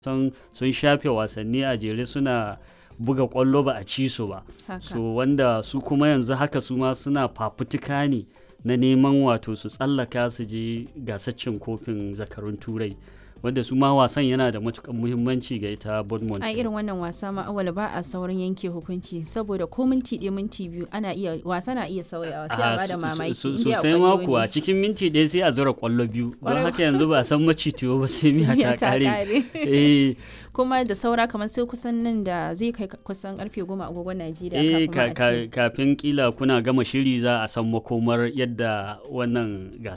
san sun shafe wasanni a jere suna buga kwallo ba a ci su ba haka so wanda su kuma yanzu haka su ma suna fafutuka ne na neman wato su tsallaka su je gasar cin kofin zakarun turai wanda su ma wasan yana da matukan muhimmanci ga ita Bournemouth a irin wannan wasa ma awal ba a saurin yanke hukunci saboda ko minti ɗaya minti biyu ana iya wasa na iya sauyawa sai a Ah, bada so- mamaki so- in so- dai a sosai ma ƙwallo kuwa ne. cikin minti ɗaya sai a zura kwallo biyu don Ƙwarai haka yanzu ba a san macitiyo ba sai miya Miya ta kare eh kuma da saura kamar sai kusan nan da zai kai kusan karfe goma agogon Najeriya eh kafin ka- ma a ce ka- kafin kila kuna gama shiri za a san makomar yadda wannan